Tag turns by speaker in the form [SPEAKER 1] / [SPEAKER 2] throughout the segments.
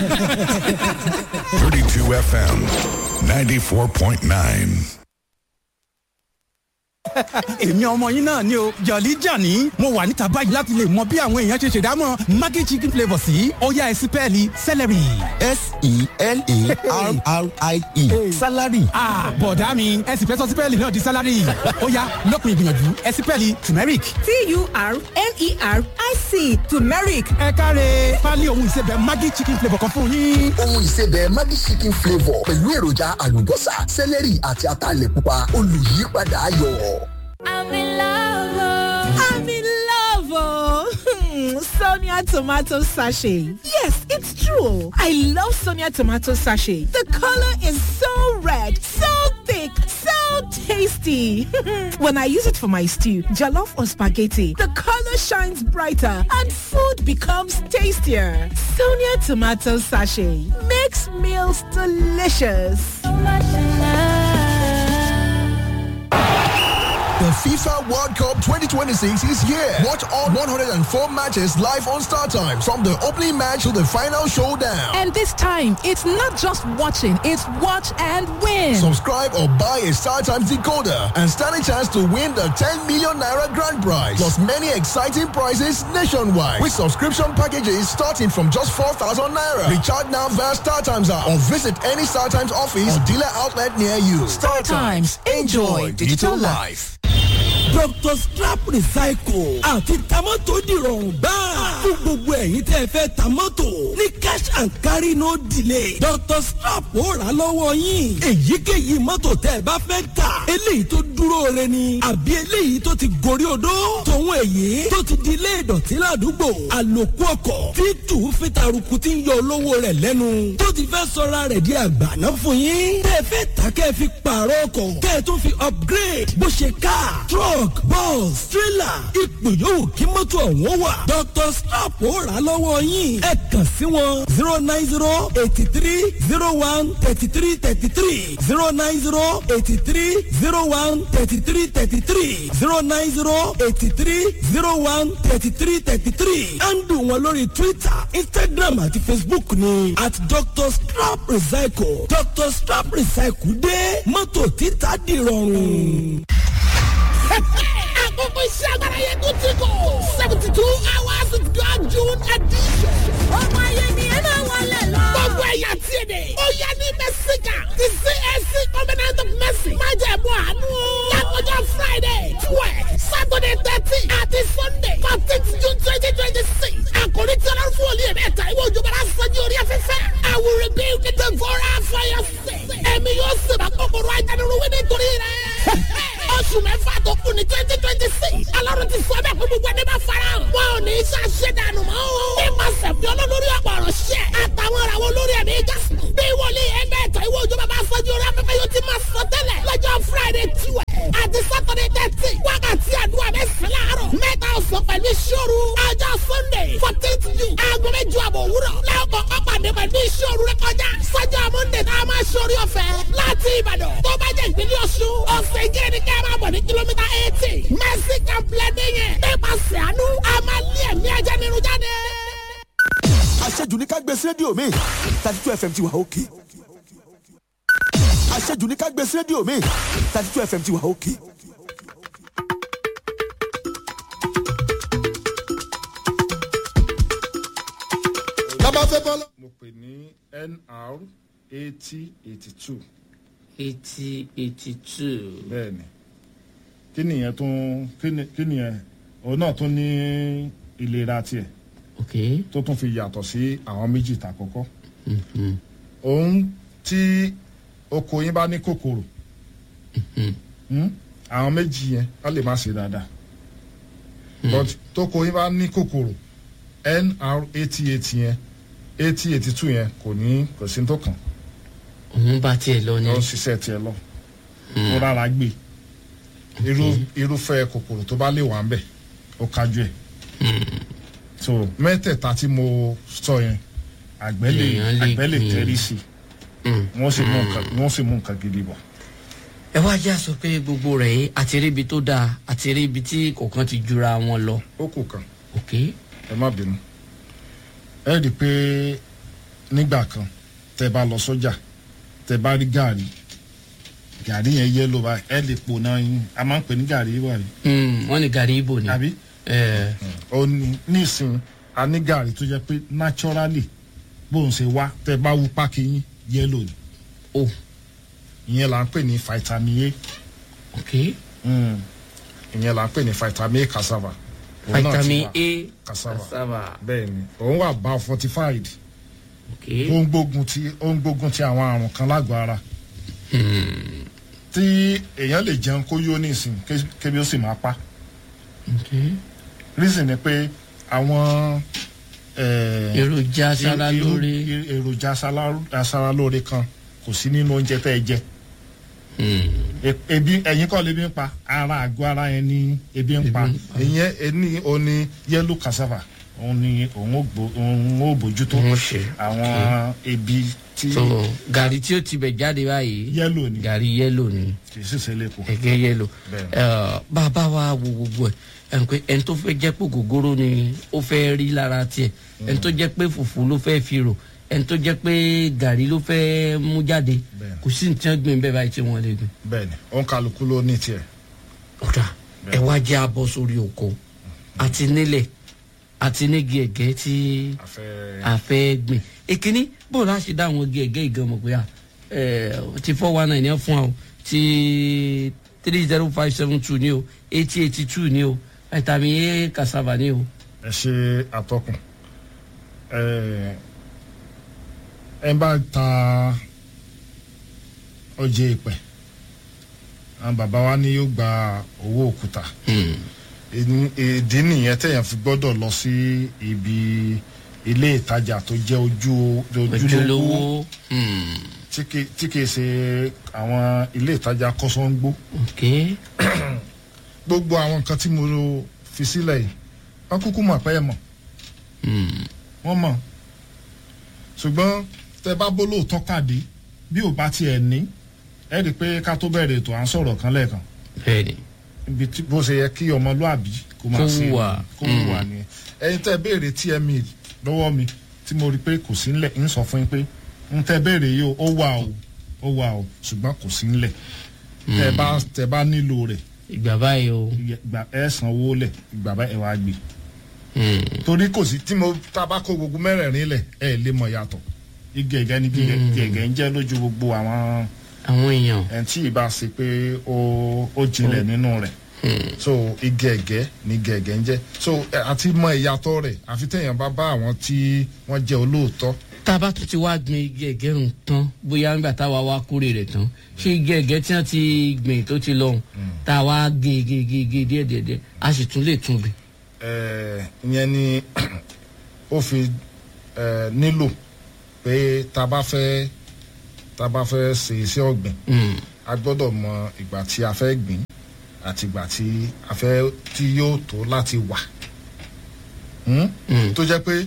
[SPEAKER 1] 32 FM 94.9.
[SPEAKER 2] èmi ọmọ yín náà ni o jọ̀lí jàní mo wà níta báyìí láti lè mọ bí àwọn èèyàn ṣe ṣèdámọ̀ maggi chicken flavour sí ọ̀yá ẹ̀sìpẹ́ẹ̀lì celery.
[SPEAKER 3] s-e-l-a-r-r-i-e salary.
[SPEAKER 2] ah bọ̀dá mi ẹ̀sìn fẹ́ sọ sípẹ́ẹ̀lì náà di salary ọ̀yá lópin ìgbìyànjú ẹ̀sìpẹ́ẹ̀lì turmeric.
[SPEAKER 4] t-u-r-m-e-r-i-c turmeric
[SPEAKER 2] ẹ káre pálí ohun ìsebẹ̀ maggi chicken flavour kan fún yín.
[SPEAKER 5] ohun ìsebẹ̀ Maggi chicken flavour pẹ̀lú èròjà àlùbọ́sà sẹ́lẹ̀rì àti ataalẹ̀ pupa olùyípadà ayọ̀.
[SPEAKER 6] I'm in love. oh.
[SPEAKER 4] i'm in love oh. Hmm, sonia tomato sachet yes it's true i love sonia tomato sachet the color is so red so thick so tasty when i use it for my stew jollof or spaghetti the color shines brighter and food becomes tastier sonia tomato sachet makes meals delicious
[SPEAKER 6] So much in love.
[SPEAKER 7] The FIFA World Cup 2026 is here. Watch all 104 matches live on Star Time from the opening match to the final showdown.
[SPEAKER 8] And this time, it's not just watching, it's watch and win.
[SPEAKER 7] Subscribe or buy a Star Times decoder and stand a chance to win the 10 million naira grand prize. Plus many exciting prizes nationwide with subscription packages starting from just 4,000 naira. Recharge now via Star Times app or visit any Star Times office or dealer outlet near you. Star
[SPEAKER 8] Times. Enjoy digital life.
[SPEAKER 9] Dr. Strap Recycle àti tamọ́tò dìrọ̀rùn gbáà fún gbogbo ẹ̀yin tẹ́ ẹ fẹ́ tamọ́tò ní cash and carry no delay. Dr. Strap ó rà lọ́wọ́ yín èyíkéyìí mọ́tò tẹ́ ẹ bá fẹ́ tà eléyìí tó dúró re ni àbí eléyìí tó ti gorí odó tòun èyí tó ti di ilé ìdọ̀tí ládùúgbò àlòkù ọkọ̀ tí tù fi taruku ti ń yọ olówó rẹ̀ lẹ́nu tó ti fẹ́ sọra rẹ̀ di àgbàná fún yín tẹ́ ẹ fẹ́ tà kẹ́ ẹ fi pààrọ̀ ọkọ̀ kẹ́ ẹ tún fi upgrade bó ṣe car truck bus trailer ipò yòówù kí mọ́tò ọ̀hún wà Dr. Strap ó rà lọ́wọ́ yín ẹ kàn sí wọn zero nine zero eighty three zero one thirty three thirty three zero nine zero eighty three zero one thirty three thirty three zero nine zero eighty three zero one thirty three thirty three handle wọn lórí Twitter Instagram àti Facebook ni at Dr. Strap Recycle Dr. Strap Recycle dé mọ́tò títà dìrọ̀rùn.
[SPEAKER 10] àkókò iṣẹ́ agbára yẹn tó ti kọ̀ seventy two hours of God June edition.
[SPEAKER 4] ọmọ ayé ni ẹ máa wọlé lọ.
[SPEAKER 10] gbogbo ẹ̀yà tí ì dé. ó yẹ ní mẹ́síkà ti CAC covenant of mercy. má jẹ́ mú àánú. lákòjọ Friday twelve Saturday thirteen àti Sunday fourteenth June twenty twenty six. àkòrí tí ọlọ́run fún olú yẹn mẹ́ta ìwé òjò bára sọ́jú orí afẹ́fẹ́. I will rebuild the devourer for your sake. ẹ̀mí yóò sèbà kòkòrò ajánirúwé nítorí rẹ̀. oṣù mẹ́fà tó kù ní twenty twenty six. ọlọ́run ti sọ bẹ́ẹ̀ fún gbogbo ẹni bá fara hàn. wọn ò ní í ṣàṣẹ dànù mọ́ o. nípasẹ̀ fi olólórí ọ̀pọ̀ ọ̀rọ̀ ṣẹ́. àtàwọn ìràwọ̀ olórí ẹ̀mí jásù. bí wòlíì ẹgbẹ́ ẹ̀tọ́ ìwé òjò bàbá afọ́jú orí afẹ́fẹ́ yóò ti máa sọ tẹ́lẹ̀. lọ́jọ́ friday tiwẹ̀ àti saturday thirty wákàtí àdúrà mẹ́sàn-án láàárọ̀. mẹ́ta ọ̀sán pẹ̀lú ìṣòro. ọjọ́ sunday fourteenth june aago mẹ́jọ àbọ̀ òwúrọ̀. lẹ́ọ̀kọ̀ ọ̀pàdé pẹ̀lú ìṣòro rẹ kọjá. sọ́jọ́ monday tá a máa ṣorí ọ̀fẹ́ láti ìbàdàn. tó bá jẹ́ ìpínlẹ̀ ọ̀ṣun ọ̀sẹ̀ ìjẹ́rẹ́ ní ká máa bọ̀ ní kìlómítà eighty. mercy complex yẹn. nípasẹ̀ àánú a máa lé ẹ̀mí ajá nínú jáde.
[SPEAKER 3] àṣejù ní ká gbé sí rédíò mi thirty two fm ti wà òkè. àṣejù ní ká gbé sí rédíò mi thirty two fm ti wà òkè.
[SPEAKER 11] mo pè ní nr eighty eighty two.
[SPEAKER 12] eighty eighty two.
[SPEAKER 11] bẹ́ẹ̀ni kí nìyẹn tún kí ni- kí nìyẹn òun náà tún ní ìlera tiẹ̀
[SPEAKER 12] ok
[SPEAKER 11] tó tún fi yàtọ̀ sí àwọn méjì tà kọ́kọ́ òun tí oko yín bá ní kòkòrò hmm, àwọn méjì yẹn á lè má ṣe dáadáa but tóko yín bá ní kòkòrò nr eighty eight yẹn eighty eighty two yẹn kò ní kò sí ní tó kàn
[SPEAKER 12] òun bá tiẹ̀ lọ ni.
[SPEAKER 11] lọ ṣiṣẹ́ tiẹ̀ lọ tó rárá gbé irú irúfẹ́ kòkòrò tó bá lè wà ń bẹ̀ ó kájú ẹ̀ so mẹ́tẹ̀ẹ̀ta tí mo sọ yẹn àgbẹ̀ lè
[SPEAKER 12] Èèyàn lè
[SPEAKER 11] àgbẹ̀ lè
[SPEAKER 12] gbìn.
[SPEAKER 11] tẹ́rí sí i wọ́n sì mú nǹkan wọ́n sì mú nǹkan gidi bọ̀.
[SPEAKER 12] ẹ wá já sọ pé gbogbo rẹ̀ yìí àti rí ibi tó dáa àti rí ibi tí kọ̀ọ̀kan ti jura wọn lọ.
[SPEAKER 11] ó kù kan
[SPEAKER 12] ok
[SPEAKER 11] ẹ má bínú ẹ rí i pé nígbà kan tẹ bá lọ sọ́jà tẹ bá rí gàrí gàrí yẹn yẹ́lò báyìí ẹ lè pò náà yín a máa ń pè ní gàrí yìí wáyé.
[SPEAKER 12] wọ́n ní gàrí ibo ni.
[SPEAKER 11] àbí ó ní nísìn a ní gàrí tó jẹ́ pé naturally bóun ṣe wá tẹ bá wú pákí yín yẹ́lò ni.
[SPEAKER 12] o
[SPEAKER 11] ìyẹn là ń pè ní vitamin
[SPEAKER 12] A. ok.
[SPEAKER 11] ìyẹn là ń pè ní vitamin A cassava. Òun náà ti
[SPEAKER 12] vitamin
[SPEAKER 11] wà.
[SPEAKER 12] A
[SPEAKER 11] cassava.
[SPEAKER 12] cassava.
[SPEAKER 11] bẹ́ẹ̀ ni òun wà bá fortified
[SPEAKER 12] ok.
[SPEAKER 11] ó ń gbógun ti ó ń gbógun ti àwọn àrùn kan lágọ̀ọ́ ara tí èèyàn lè jẹun kó yó nísìn ké- kébi ó sì máa pa
[SPEAKER 12] ok.
[SPEAKER 11] reason ni pé àwọn eh,
[SPEAKER 12] Èròjà
[SPEAKER 11] irú-
[SPEAKER 12] aṣaralóore.
[SPEAKER 11] irú- èròjà aṣara- aṣaralóore kan kò sí nínú oúnjẹ tẹ́ ẹ jẹ E- ebi ẹ̀yin kọ́ lebi ń pa ara àgọ́ ara yẹn ní ebi ń pa ìyẹn ẹni òní yellow cassava òun ni òun ò gbó- òun ò bójútó
[SPEAKER 12] Òun ṣe.
[SPEAKER 11] àwọn ebi tí
[SPEAKER 12] so gàrí tí ó ti bẹ̀ jáde báyìí.
[SPEAKER 11] yellow ni
[SPEAKER 12] gàrí yẹ́lò ni.
[SPEAKER 11] kì í sì ṣe lẹ́kọ̀ọ́.
[SPEAKER 12] ẹ̀gẹ́ yẹ́lò.
[SPEAKER 11] Bẹ́ẹ̀ni.
[SPEAKER 12] Ẹ, bàbá wa wo gbogbo ẹ̀ ẹ̀ ń pé ẹni tó fẹ́ jẹ́ pé gògóró ni ó fẹ́ rí lára tiẹ̀ ẹni tó jẹ́ pé fùfú ló fẹ́ fi rò ẹni tó jẹ́ pé gàrí ló fẹ́ mú jáde
[SPEAKER 11] Bẹ́ẹ̀ni.
[SPEAKER 12] kò sí ní tí wọ́n gbìn bẹ́ẹ̀ báyìí tí wọ́n lè gbìn.
[SPEAKER 11] bẹ́ẹ̀ni òun kálukú ló ní tiẹ̀.
[SPEAKER 12] ọ̀dà ẹ wá jẹ́ abọ́ sórí oko àti nílẹ̀ àti nígi ẹ̀gẹ́ tí
[SPEAKER 11] afẹ́
[SPEAKER 12] a fẹ́ gbìn èkíní bó la ṣe dá àwọn igi ẹ̀gẹ́ ìgan mọ̀ pé à ẹ̀ ti four one nine yẹn fún wa o ti three zero five seven two ni o eighty eighty two ni o vitamin A cassava ni o.
[SPEAKER 11] ẹ ṣe àtọkùn ẹ ẹ bá ta ọjẹ ìpẹ àwọn bàbá wa ní yóò gba owó òkúta Ìní- ìdí nìyẹn tẹ̀yàn fi gbọ́dọ̀ lọ sí ibi ilé ìtajà tó jẹ́ ojú ojúlówó
[SPEAKER 12] ojúlówó
[SPEAKER 11] tí kì- tí kìí ṣe àwọn ilé ìtajà kọ́sọ́ńgbó
[SPEAKER 12] ok
[SPEAKER 11] gbogbo àwọn nǹkan tí mo fi sílẹ̀ yìí wọ́n kúkú mọ̀ pé ẹ mọ̀ wọ́n mọ̀ ṣùgbọ́n tẹ bá bó lóòótọ́ pàdé bí ò bá tiẹ̀ ní ẹ rí i pé ká tó bẹ̀rẹ̀ ètò à ń sọ̀rọ̀ kan lẹ́ẹ̀kan
[SPEAKER 12] bẹ́ẹ̀ni
[SPEAKER 11] ibi tí bó ṣe yẹ kí ọmọlúàbí kó máa
[SPEAKER 12] Kó
[SPEAKER 11] ṣe
[SPEAKER 12] hùwà.
[SPEAKER 11] kó hùwà ni ẹyin tẹ béèrè tme lọ́wọ́ mi tí mo rí i pé kò sí ńlẹ̀ ń sọ fún yín pé ń tẹ béèrè yìí o ó wà o ó wà o ṣùgbọ́n kò sí ńlẹ̀ tẹ bá tẹ bá nílò rẹ̀
[SPEAKER 12] ìgbà báyìí o
[SPEAKER 11] ìgbà ẹ sanwó lẹ̀ ìgbà bá ẹ wá gbé torí kò sí tí mo tá a bá kó gbogbo mẹ́rẹ̀ẹ̀rin lẹ̀ ẹ lè mọ̀ yàtọ̀ igi ẹ̀gẹ́ ni igi ẹ̀gẹ́ ń jẹ́ lójú gbogbo àwọn
[SPEAKER 12] àwọn èèyàn
[SPEAKER 11] ẹ̀ tí ì bá ṣe pé ó ó jinlẹ̀ nínú rẹ̀ so igi ẹ̀gẹ́ ni igi ẹ̀gẹ́ ń jẹ́ so ẹ, àti mọ ìyàtọ̀ rẹ̀ àfi téèyàn bá bá àwọn tí wọ́n jẹ́ olóòótọ́
[SPEAKER 12] tá a bá tún ti wá gbin igi ẹ̀gẹ́ rùn tán bóyá nígbà táwa wá kórè rẹ̀ tán ṣé igi ẹ̀gẹ́ tí wọ́n ti gbìn tó ti lọ́hùn tá a wá gé gé gé gé díẹ̀ díẹ̀ díẹ̀ a sì tún lè tún gbìn.
[SPEAKER 11] ẹ, ìyẹn ni ó fi ẹ, nílò pé tá a bá fẹ́ tá a bá fẹ́ ṣe iṣẹ́ ọ̀gbìn a gbọ́dọ̀ mọ ìgbà tí a fẹ́ gbìn àti ìgbà tí a fẹ́ tí yóò tó láti wà Hmm? tó jẹ́ pé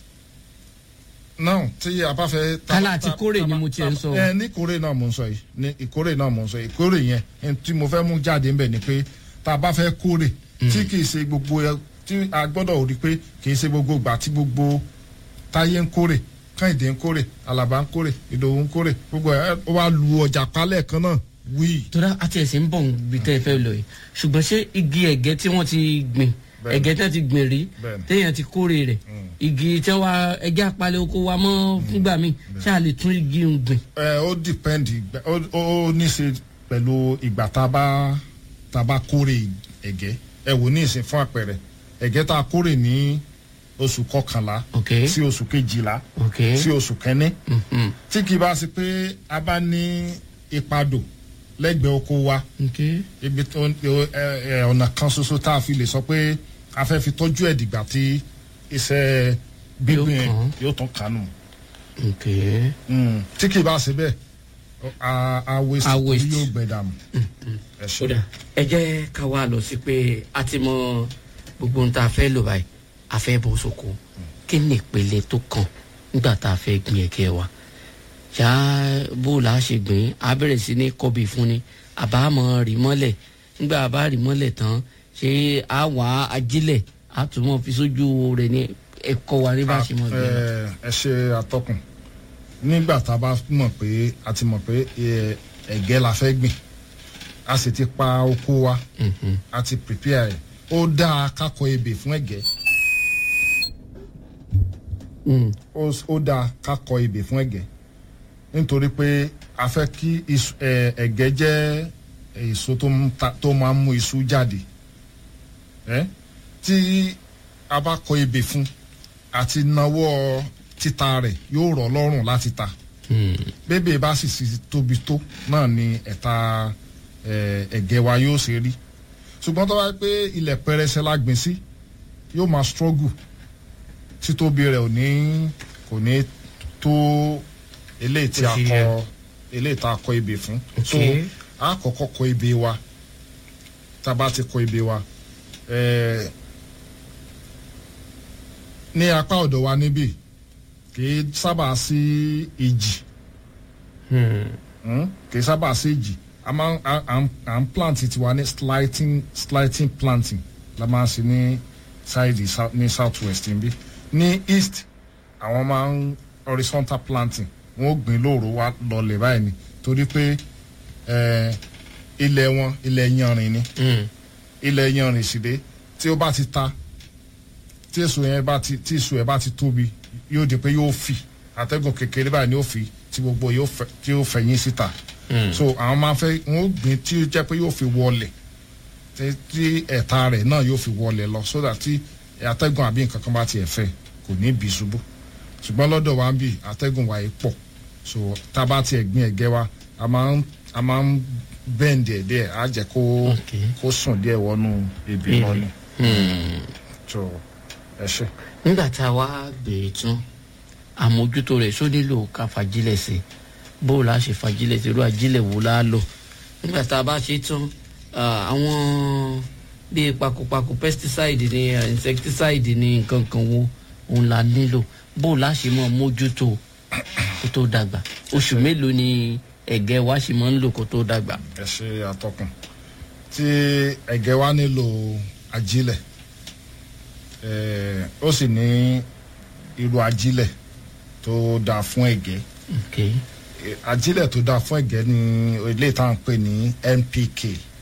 [SPEAKER 11] náà tí a bá fẹ́. tá-
[SPEAKER 12] kálá àti
[SPEAKER 11] tá-
[SPEAKER 12] kórè
[SPEAKER 11] tá-
[SPEAKER 12] ni mo tiẹ̀ ń sọ.
[SPEAKER 11] ẹ ní ìkórè náà mò ń sọ yìí ní ìkórè náà mò ń sọ yìí ìkórè yẹn ẹni tí mo fẹ́ mú jáde ńbẹ̀ ni pé tá a bá fẹ́ kórè tí kì í ṣe gbogbo ẹ tí a gbọ́dọ̀ rí pé kì í ṣe gbogbo ìgbà tí gbogbo táyé ń kórè káyìndé ń kórè alaba ń kórè ìdòwú ń kórè gbogbo ẹ ó wá lu ọjà palẹ̀ kan náà wíì.
[SPEAKER 12] tóra àti ẹ̀sìn ń bọ̀ níbi tẹ́ ẹ fẹ́ lọ yìí ṣùgbọ́n ṣé igi ẹ̀gẹ́ tí wọ́n ti gbìn
[SPEAKER 11] Bẹ́ẹ̀ni.
[SPEAKER 12] ẹ̀gẹ́ tí wọ́n ti gbìn rí
[SPEAKER 11] Bẹ́ẹ̀ni.
[SPEAKER 12] téèyàn ti kórè rẹ̀ igi tí wọ́n wá ẹ̀gẹ́ apalẹ̀ oko wa mọ́ fúngbà míì ṣé a lè tún igi ń gbìn.
[SPEAKER 11] ẹ ó dìpẹ́ndì ó ó ní í ṣe pẹ̀lú ìgbà tá a bá tá a bá kórè ẹ̀gẹ́ ẹ wò ní ìsìn fún àpẹẹrẹ ẹ̀gẹ́ tá a kórè ní oṣù kọkànlá sí oṣù kejìlá sí oṣù kẹ́ní tí kì í bá ṣe pé a bá ní ìpadò lẹ́gbẹ̀ẹ́ oko wa ibi tó ẹ ẹ ọ̀nà kan ṣoṣo tá a fi lè sọ pé a fẹ́ fi tọ́jú ẹ̀ dìgbà tí iṣẹ́ gbígbìn
[SPEAKER 12] kàn.
[SPEAKER 11] yóò tán kánú tí kì í bá ṣe bẹ́ẹ̀ a a waste
[SPEAKER 12] A
[SPEAKER 11] torí
[SPEAKER 12] waste.
[SPEAKER 11] yóò gbẹ dànù. ẹ ṣe
[SPEAKER 12] kódà ẹ jẹ́ ká wá lọ sí pé a ti mọ gbogbo ohun tá a fẹ́ lò báyìí a fẹ́ bọ́ sóko kí ni ìpele tó kàn nígbà tá a fẹ́ gbin ẹ̀gẹ́ wa ṣá bó o là á ṣe gbìn á bẹ̀rẹ̀ sí ní kọ́bì fún ni àbá mọ̀ rí mọ́lẹ̀ nígbà a bá rí mọ́lẹ̀ tán ṣé a wà á ajílẹ̀ a tún mọ̀ fi sójú rẹ̀ ní ẹ̀kọ́ wa ní bá a ṣe mọ̀ gbìn.
[SPEAKER 11] ẹ ẹ ṣe atọ́kùn nígbà tá a bá mọ̀ pé a ti mọ̀ pé ẹ, ẹ̀gẹ́ la fẹ́ gbìn a sì ti pa oko wa a ti prepare ẹ̀ ó dáa kákọ ebè fún ẹ̀gẹ́ ó ó dáa kákọ ebè fún ẹ̀gẹ́ nítorí pé a fẹ́ kí iṣu- ẹ, ẹ̀gẹ́ jẹ́ èso tó ń ta- tó máa ń mú iṣu jáde ẹ́ tí a bá kọ ebè fún àti nawọ́ títa rẹ̀ yóò rọ̀ lọ́rùn láti ta bébè bá sì sì tóbi tó náà ni ẹ̀ta ẹ̀, ẹ̀gẹ́ wa yóò ṣe rí ṣùgbọ́n tó bá yẹ pé ilẹ̀ pẹrẹsẹ la gbìn sí yóò máa struggle títóbi rẹ̀ ò ní kò ní tó eléyìí tí a
[SPEAKER 12] Bó ṣe
[SPEAKER 11] kọ
[SPEAKER 12] yẹ.
[SPEAKER 11] eléyìí tá a kọ ebè fún so
[SPEAKER 12] Okay.
[SPEAKER 11] a kọ́kọ́ kọ ebè wa tá a bá ti kọ ebè wa ẹ̀ẹ́ ní apá ọ̀dọ̀ wa níbí kì í sábà sí ìjì Hmm? kì í sábà sí ìjì a máa ń- a- à ń- à ń plant tiwa ní slighting slighting planting la máa ń ṣe ní side sou- ní south west níbí ní east àwọn máa ń horizontal planting wọn ò gbìn lóòrò wa lọlẹ̀ báyìí ni torí pé eh, ilẹ̀ wọn ilẹ̀ yanrìn ni ilẹ̀ yanrìn sì dé tí ó bá ti ta tí èso yẹn bá ti tí èso yẹn bá ti tóbi yóò di pé yóò fì àtẹ́gùn kékeré báyìí ni yóò fi tí gbogbo yóò fẹ tí yóò fẹ̀yìn síta so àwọn máa fẹ́ wọn ó gbìn tí ó jẹ́ pé yóò fi wọlẹ̀ tí tí ẹ̀ta rẹ̀ náà yóò fi wọlẹ̀ lọ so that tí àtẹ́gùn àbí nǹkan kan bá tiẹ̀ fẹ́ kò ní bì ṣubú ṣùgbọ́n lọ́dọ̀ wa ń bì àtẹ́gùn wa yìí pọ̀ so tá a bá tiẹ̀ gbìn ẹ̀gẹ́ wa a máa ń a máa ń bẹ́ǹdì ẹ̀ díẹ̀ á jẹ́ kó kó sùn díẹ̀ wọnú ebè náà ni so ẹ ṣe.
[SPEAKER 12] nígbà tá a wá bèrè tún àmójútó rẹ̀ só nílò ká fagilẹ̀ sí i bó o la ṣe fagilẹ̀ sí i irú ajílẹ̀ wo la lò nígbà tá a bá ṣe tán ah, àwọn bíi pakopako pesticide ni ah, insecticide ni nǹkan kan wo òun la nílò bó o la ṣe mọ mójútó kó tó dàgbà oṣù mélòó ni ẹ̀gẹ́ wa ṣe máa ń lò kó tó dàgbà.
[SPEAKER 11] ẹ ṣe àtọkùn tí ẹ̀gẹ́ wa nílò ajílẹ̀ eh, ó sì ní irú ajílẹ̀ tó dáa fún ẹ̀gẹ́
[SPEAKER 12] Okay.
[SPEAKER 11] Eh, ajílẹ̀ tó dáa fún ẹ̀gẹ́ ní ilé tá à ń pè ní npk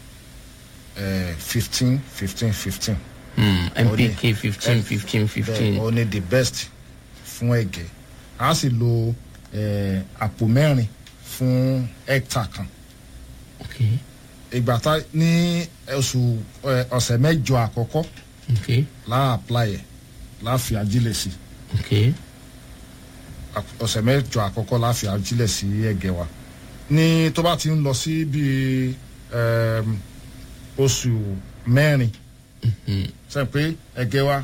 [SPEAKER 11] fifteen fifteen fifteen.
[SPEAKER 12] Hmm, NPK 15, 15, 15.
[SPEAKER 11] ó ní the best fún ẹ̀gẹ́ a sì lo eh, àpò mẹ́rin fún hectare kan
[SPEAKER 12] Okay.
[SPEAKER 11] ìgbà tá ní oṣù eh, ọ̀sẹ̀ mẹ́jọ àkọ́kọ́
[SPEAKER 12] Okay.
[SPEAKER 11] láà apply ẹ̀ láà fi ajílẹ̀ sí
[SPEAKER 12] Okay.
[SPEAKER 11] Àp- ọ̀sẹ̀ mẹ́jọ àkọ́kọ́ láà fi ajílẹ̀ sí ẹ̀gẹ́ wa ní tó bá ti ń lọ sí bíi em, oṣù mẹ́rin sẹ́yìn pé ẹ̀gẹ́ wa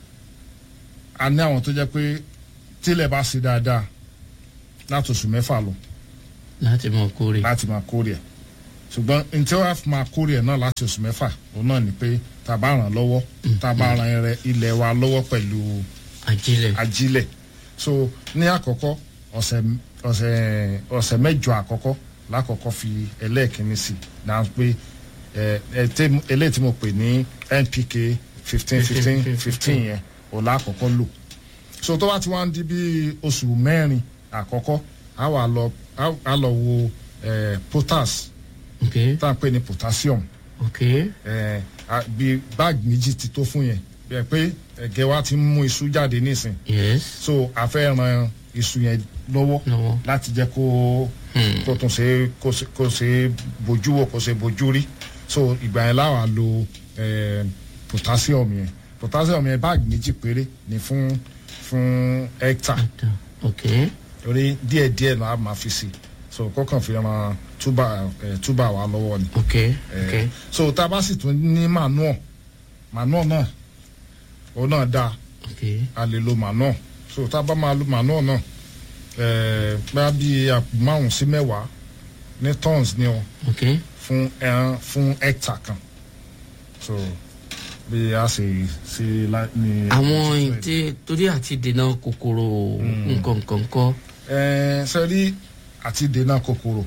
[SPEAKER 11] a ní àwọn tó jẹ́ pé tílẹ̀ bá ṣe dáadáa láti oṣù mẹ́fà lọ
[SPEAKER 12] láti mọ kórè.
[SPEAKER 11] láti máa kórè ẹ̀ ṣùgbọ́n n tí wọ́n á fi máa kórè ẹ̀ náà láti oṣù mẹ́fà òun náà ni pé tá a bá ràn lọ́wọ́ tá a bá ran ẹrẹ ilẹ̀ wa lọ́wọ́ pẹ̀lú
[SPEAKER 12] ajílẹ̀
[SPEAKER 11] ajílẹ̀ so ní àkọ́kọ́ ọ̀sẹ̀ ọ̀sẹ̀ ọ̀sẹ̀ mẹ́jọ àkọ́kọ́ lákọ̀ọ́kọ́ fi ẹlẹ́ẹ̀kínní sí náà pé ẹ ẹ tẹ eléyìí tí mo pè ní npk fifteen fifteen fifteen yẹn ò lákọ̀ọ́kọ́ lò so tó bá ti wá ń di bí oṣù mẹ́rin àkọ́kọ́ á wà lọ á- á lọ wo ẹ potas
[SPEAKER 12] Okay.
[SPEAKER 11] tá à ń pè ní potassium
[SPEAKER 12] Okay.
[SPEAKER 11] ẹ a- bí báàgì méjì ti tó fún yẹn bí ẹ pé ẹ̀gẹ́ wa ti ń mú iṣu jáde nísìn
[SPEAKER 12] Yes.
[SPEAKER 11] so a fẹ́ ran iṣu yẹn lọ́wọ́
[SPEAKER 12] Lọ́wọ́.
[SPEAKER 11] láti jẹ́ kó kó tún ṣe kó ṣe- kó ṣe bójú wò kó ṣe bójú rí so ìgbà yẹn láwa lo eh, potassium yẹn potassium yẹn báàgì méjì péré ni fún fún hectare
[SPEAKER 12] Okay.
[SPEAKER 11] torí díẹ̀ díẹ̀ náà a máa fi sí so kọ́kàn fi ran túbà eh, túbà wa lọ́wọ́ ni.
[SPEAKER 12] Okay.
[SPEAKER 11] Eh,
[SPEAKER 12] Okay.
[SPEAKER 11] so tá a bá sì tún ní manure manure náà òun náà dáa
[SPEAKER 12] Okay.
[SPEAKER 11] a lè lo manure so tá a bá máa lo manure náà ẹ̀ẹ́ bá bí àpò márùn sí mẹ́wàá ní tons ni o
[SPEAKER 12] Okay.
[SPEAKER 11] fún ẹran fún hectare kan so bí a ṣe ṣe lá- ní.
[SPEAKER 12] àwọn ìdí torí àti dènà kòkòrò nǹkan nǹkan kọ́.
[SPEAKER 11] ẹ̀ẹ́ sẹ́rí àti dènà kòkòrò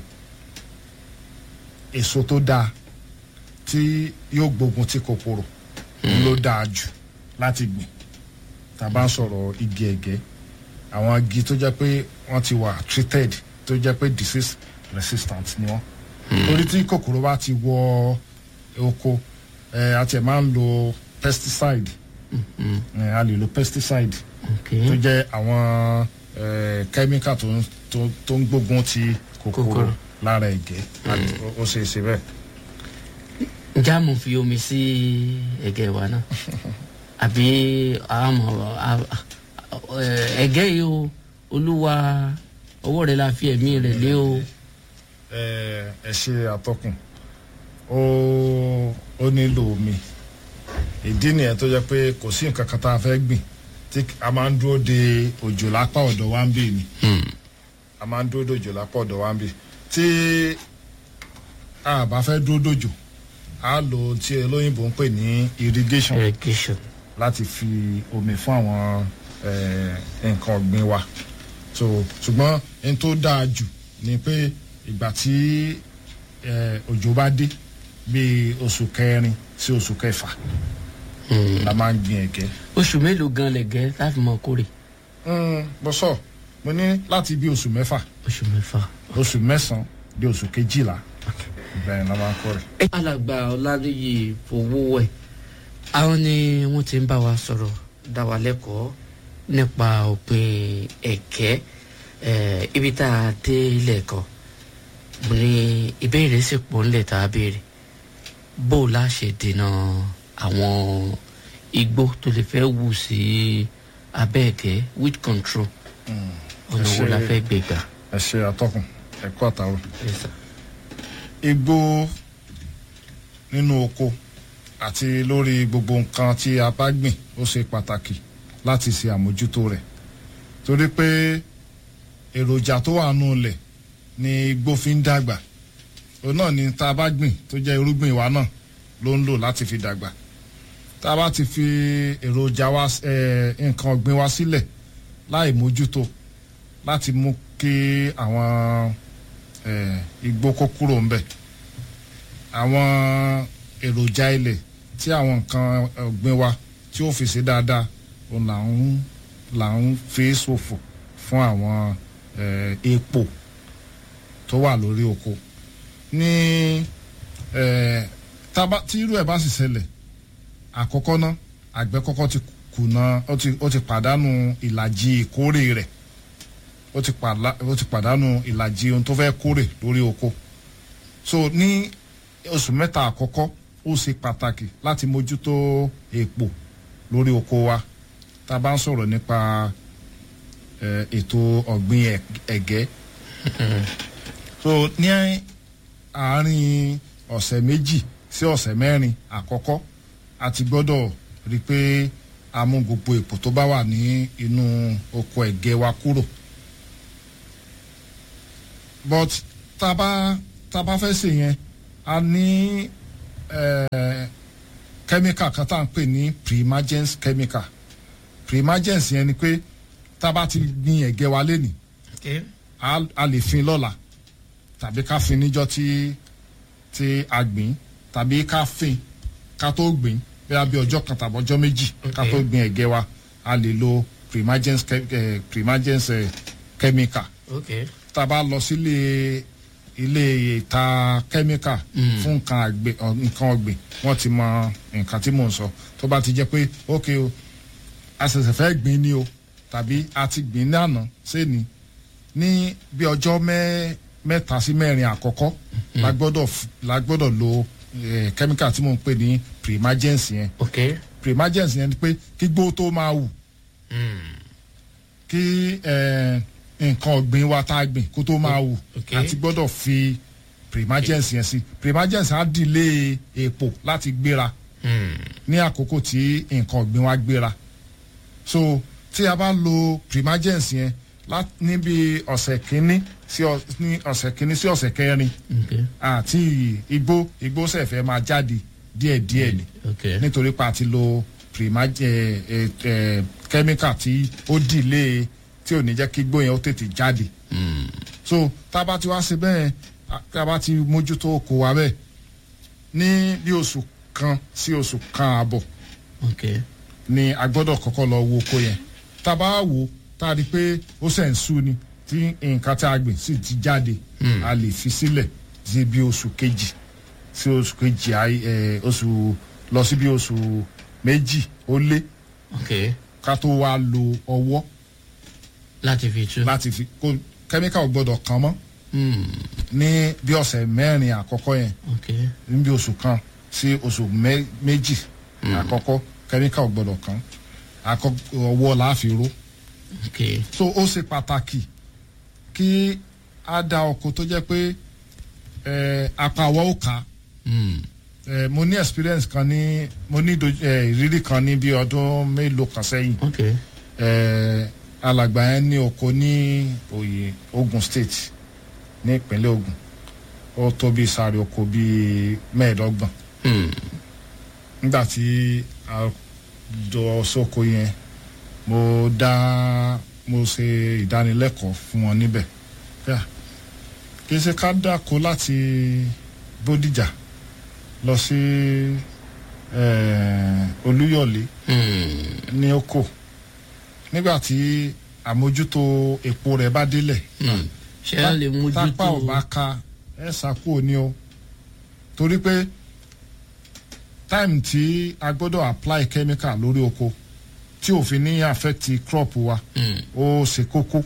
[SPEAKER 11] èso tó dáa tí yóò gbógun ti kòkòrò òun ló dáa jù láti gbìn tá a bá ń sọ̀rọ̀ igi ẹ̀gẹ́ àwọn igi tó jẹ́ pé wọ́n ti wà treated tó jẹ́ pé disease resistant ni wọ́n torí tí kòkòrò bá ti wọ oko ẹ a tiẹ̀ máa ń lo pesticide ẹ a lè lo pesticide tó jẹ́ àwọn ẹ chemical tó ń tó- tó ń gbógun ti kòkòrò
[SPEAKER 12] Kòkòrò.
[SPEAKER 11] lára ẹ̀gẹ́ Ó- ó ṣe é ṣe bẹ́ẹ̀.
[SPEAKER 12] ǹjẹ́ àmọ̀ fi omi sí ẹ̀gẹ́ wa náà àbí àmọ̀ ẹ̀gẹ́ yìí o olúwa ọwọ́ rẹ̀ la fi ẹ̀mí rẹ̀ lé o.
[SPEAKER 11] ẹ ẹ ṣe àtọkùn ó ó nílò omi ìdí nìyẹn tó jẹ pé kò sí nǹkan kan tá a fẹ́ gbìn tí a máa ń dúró de òjò lápá ọ̀dọ̀ wa ń bì ni a máa ń dúró de òjò lápá ọ̀dọ̀ wa ń bì tí a bá fẹ́ dúró dòjò a lo ohun tí olóyìnbó ń pè ní irrigation
[SPEAKER 12] irrigation
[SPEAKER 11] láti fi omi fún àwọn eh, nǹkan ọ̀gbìn wa so ṣùgbọ́n n tó dáa jù ni pé ìgbà tí eh, òjò bá dé bíi oṣù kẹrin sí oṣù kẹfà la máa ń gbin ẹ̀gẹ́.
[SPEAKER 12] oṣù mélòó gan lẹ̀gẹ́ láti mọ kórè.
[SPEAKER 11] Mm, mo sọ mo ní láti bí oṣù mẹ́fà
[SPEAKER 12] oṣù mẹ́fà
[SPEAKER 11] oṣù mẹ́sàn-án di oṣù kejìlá bẹ́ẹ̀ la máa ń kọ́ rẹ̀.
[SPEAKER 12] alàgbà ọládúyè fowówẹ̀ àwọn ni wọ́n ti ń bá wa sọ̀rọ̀ dá wa lẹ́kọ̀ọ́ nípa òpin ẹ̀gẹ́ eh, ibi tá a dé ilé ẹ̀kọ́ mo ní ìbéèrè sì pọ̀ ńlẹ̀ tá a béèrè bó o la ṣe dènà àwọn igbó tó lè fẹ́ wù sí abẹ́ ẹ̀gẹ́ with control ọ̀nà wo la fẹ́ gbé gbà.
[SPEAKER 11] ẹ ṣe àtọkùn ẹ̀kọ́ àtàwọn. igbó nínú oko àti lórí gbogbo nǹkan tí a bá gbìn ó ṣe pàtàkì láti ṣe àmójútó rẹ̀ torí pé èròjà tó wà nù lẹ̀ ni igbó fi ń dàgbà òun náà ni tá a bá gbìn tó jẹ́ irúgbìn wa náà ló ń lò láti fi dàgbà tá a bá ti fi èròjà wa ẹ, nǹkan ọ̀gbìn wa sílẹ̀ láì mójútó láti mú kí àwọn eh, igbó kó kúrò ńbẹ àwọn èròjà ilẹ̀ tí àwọn nǹkan ọ̀gbìn wa tí ó fi ṣe dáadáa òun là ń là ń fi ṣòfò fún àwọn eh, epo tó wà lórí oko ní eh, tába tí irú ẹ̀ bá sì ṣẹlẹ̀ àkọ́kọ́ ná àgbẹ̀ kọ́kọ́ ti kùnà ó ti ó ti pàdánù ìlàjì ìkórè rẹ̀ ó ti pàdá ó ti pàdánù ìlàjì ohun tó fẹ́ kórè lórí oko so ní oṣù mẹ́ta àkọ́kọ́ ó ṣe pàtàkì láti mójútó èpò lórí oko wa tá a bá ń sọ̀rọ̀ nípa eh, ètò ọ̀gbìn ẹ̀- ẹ̀gẹ́ so ní àárín ọ̀sẹ̀ méjì sí ọ̀sẹ̀ mẹ́rin àkọ́kọ́ a ti gbọ́dọ̀ rí i pé a mú gbogbo èpò tó bá wà ní inú oko ẹ̀gẹ́ wa kúrò but tá a bá tá a bá fẹ́ ṣe yẹn a ní eh, chemical kan tá à ń pè ní primagens chemical primagens yẹn ni pé tá a bá ti gbin ẹ̀gẹ́ wa lénìí a a lè fin lọ́la tàbí ká fin níjọ́ tí tí a gbìn tàbí ká fin ká tó gbìn bóyá bí ọjọ́ kan tàbí ọjọ́ méjì ká tó gbìn ẹ̀gẹ́ wa a lè lo primagens che- eh, primagens eh, chemical
[SPEAKER 12] okay.
[SPEAKER 11] tá a bá lọ sílé ilé ìta kẹ́míkà fún nǹkan àgbẹ̀ ọ, nǹkan ọ̀gbìn wọ́n ti mọ nǹkan tí mò ń sọ tó bá ti jẹ́ pé ok o a ṣẹ̀ṣẹ̀ fẹ́ gbìn ni o tàbí a ti gbìn ní àná sẹ́ni ní bí ọjọ́ mẹ́ mẹ́ta sí mẹ́rin àkọ́kọ́ la gbọ́dọ̀ f- la gbọ́dọ̀ lo eh, kẹ́míkà tí mò ń pè ní primagens yẹn
[SPEAKER 12] okay.
[SPEAKER 11] primagens yẹn ni pé kí gbó tó máa wù kí eh, nǹkan ọ̀gbìn wa tá a gbìn kó tó máa wù
[SPEAKER 12] Okay.
[SPEAKER 11] àti gbọ́dọ̀ fi primagens yẹn sí primagens á dìlé èpò láti gbéra ní àkókò tí nǹkan ọ̀gbìn wa gbéra so tí a bá lo primagens yẹn lá- níbi ọ̀sẹ̀ kínní sí ọ- ní ọ̀sẹ̀ kínní sí ọ̀sẹ̀ kẹrin
[SPEAKER 12] Okay.
[SPEAKER 11] àti igbó igbó sẹ̀fẹ̀ máa jáde díẹ̀díẹ̀ ni
[SPEAKER 12] Okay.
[SPEAKER 11] nítorí pa àti lo primage ẹ ẹ kẹ́míkà tí ó dìlé tí ò ní jẹ́ kí igbó yẹn ó tètè jáde so tá a bá ti wá ṣe bẹ́ẹ̀ a- tá a bá ti mójútó oko wa bẹ́ẹ̀ ní bí oṣù kan sí oṣù kan àbọ̀
[SPEAKER 12] okay.
[SPEAKER 11] ni a gbọ́dọ̀ kọ́kọ́ lọ wo oko yẹn tá a bá wò ó tá a rí i pé ó sẹ̀ ń sú ni tí nǹkan tí a gbìn sì ti jáde a lè fi sílẹ̀ sí bí oṣù kejì sí oṣù kejì àì- ẹ, oṣù lọ sí bí oṣù méjì ó lé
[SPEAKER 12] ok
[SPEAKER 11] ká tó wá lo ọwọ́
[SPEAKER 12] láti fi tú.
[SPEAKER 11] láti fi kó kẹ́míkà ò gbọ́dọ̀ kàn mọ́
[SPEAKER 12] Hmm,
[SPEAKER 11] ní bí ọ̀sẹ̀ mẹ́rin àkọ́kọ́ yẹn
[SPEAKER 12] ok
[SPEAKER 11] ní bí oṣù kan sí oṣù mẹ́- méjì àkọ́kọ́ kẹ́míkà ò gbọ́dọ̀ kàn àkọ́kọ́ ọwọ́ la fi ró
[SPEAKER 12] ok
[SPEAKER 11] so ó ṣe pàtàkì kí a da ọkọ tó jẹ́ pé eh, apá àwọ̀ ó kà á
[SPEAKER 12] Hmm,
[SPEAKER 11] Eh, mo ní experience kan ní mo ní doj- eh, ìrírí kan ní bí ọdún mélòó kan sẹ́yìn
[SPEAKER 12] ok
[SPEAKER 11] Eh, alàgbà yẹn ní oko ní oyè Ogun State ní ìpínlẹ̀ Ogun ó tó bí sáré oko bíi mẹ́ẹ̀ẹ́dọ́gbọ̀n
[SPEAKER 12] Hmm,
[SPEAKER 11] nígbà tí a jọ sóko yẹn mo dá mo ṣe ìdánilẹ́kọ̀ọ́ fún wọn níbẹ̀ Yà, kì í ṣe ká dáko láti Bódìjà lọ sí eh, Olúyọ̀lé
[SPEAKER 12] hmm,
[SPEAKER 11] ní oko nígbà tí àmójútó epo rẹ̀ bá délẹ̀
[SPEAKER 12] hmm. ṣé a lè
[SPEAKER 11] tápá ò
[SPEAKER 12] mójútó
[SPEAKER 11] bá ka ẹ ṣàkóò ní o torí pé time tí a gbọ́dọ̀ apply chemical lórí oko tí òfin ní affect crop wa
[SPEAKER 12] Hmm,
[SPEAKER 11] ó ṣe kókó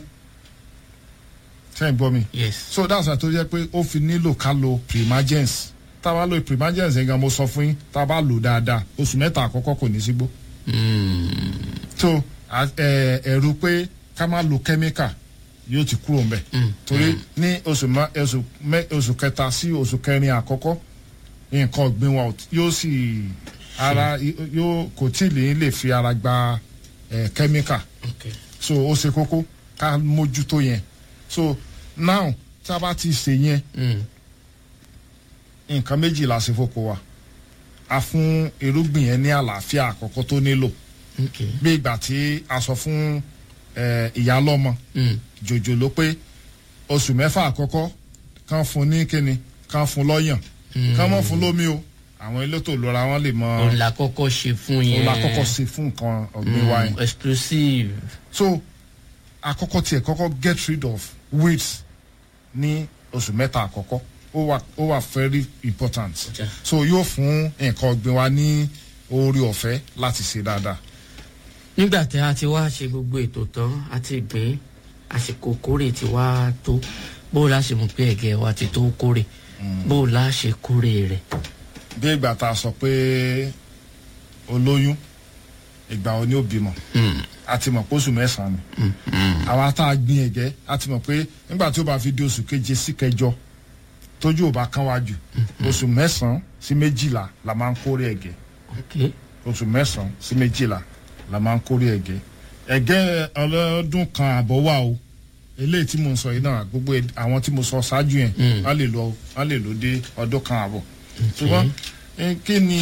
[SPEAKER 11] sẹ́yìn gbọ́ mi
[SPEAKER 12] yes
[SPEAKER 11] so that's why tó jẹ́ pé ó fi nílò ká lo primagens tá a bá lo primagens yẹn gan mo sọ fún yín tá a bá lò dáadáa oṣù mẹ́ta àkọ́kọ́ kò ní sígbó
[SPEAKER 12] Hmm,
[SPEAKER 11] so a- ẹ- ẹ̀rù pé ká má lo chemical yóò ti kúrò mbẹ torí ní oṣù mẹ- oṣù mẹ- oṣù kẹta sí oṣù kẹrin àkọ́kọ́ nǹkan ọ̀gbìn wa ò tí- yóò sì ara yóò kò tí ì lè lè fi ara gba ẹ, chemical
[SPEAKER 12] ok
[SPEAKER 11] so ó ṣe kókó ká mójútó yẹn so now tá a bá ti ṣe yẹn
[SPEAKER 12] Hmm,
[SPEAKER 11] nǹkan méjì la ṣe foko wa a fún irúgbìn yẹn ní àlàáfíà àkọ́kọ́ tó nílò
[SPEAKER 12] ok
[SPEAKER 11] bí ìgbà tí a sọ fún ẹ, ìyálọ́mọ
[SPEAKER 12] Hmm,
[SPEAKER 11] jòjòló pé oṣù mẹ́fà àkọ́kọ́ kán fún ní kíni kán fún lọ́yàn kán mọ̀ fún lómi o àwọn elétò ìlera wọn lè mọ
[SPEAKER 12] òun la kọ́kọ́ ṣe fún yẹn
[SPEAKER 11] òun la kọ́kọ́ ṣe fún nǹkan ọ̀gbìn wa yẹn
[SPEAKER 12] Hmm, exclusive
[SPEAKER 11] so àkọ́kọ́ tiẹ̀ kọ́kọ́ get rid of weeds ní oṣù mẹ́ta àkọ́kọ́ ó wà ó wà very important
[SPEAKER 12] Okay.
[SPEAKER 11] so yóò fún nǹkan ọ̀gbìn wa ní oore ọ̀fẹ́ láti ṣe dáadáa
[SPEAKER 12] nígbà tí a ti wá ṣe gbogbo ètò tán a ti gbìn àsìkò kórè ti wá tó bó o la ṣe mọ̀ pé ẹ̀gẹ́ wa ti tó kórè bó o la ṣe kórè rẹ̀.
[SPEAKER 11] bí ìgbà tá a sọ pé olóyún ìgbà wo ni ó bímọ a ti mọ̀ pé oṣù mẹ́sàn-án ni àwa tá a gbin ẹ̀gẹ́ a ti mọ̀ pé nígbà tí ó bá fi di oṣù keje sí kẹjọ tójú ò bá kán wá jù oṣù mẹ́sàn-án sí méjìlá la máa ń kórè ẹ̀gẹ́
[SPEAKER 12] ok
[SPEAKER 11] oṣù mẹ́sàn-án sí méjìlá la máa ń kórè ẹ̀gẹ́ ẹ̀gẹ́ ọlọ́dún kan àbọ̀ wà o eléyìí tí mo ń sọ yìí náà gbogbo ed- àwọn tí mo sọ ṣáájú yẹn wọ́n lè lọ wọ́n lè lò dé ọdún kan àbọ̀ ṣùgbọ́n eh, kí ni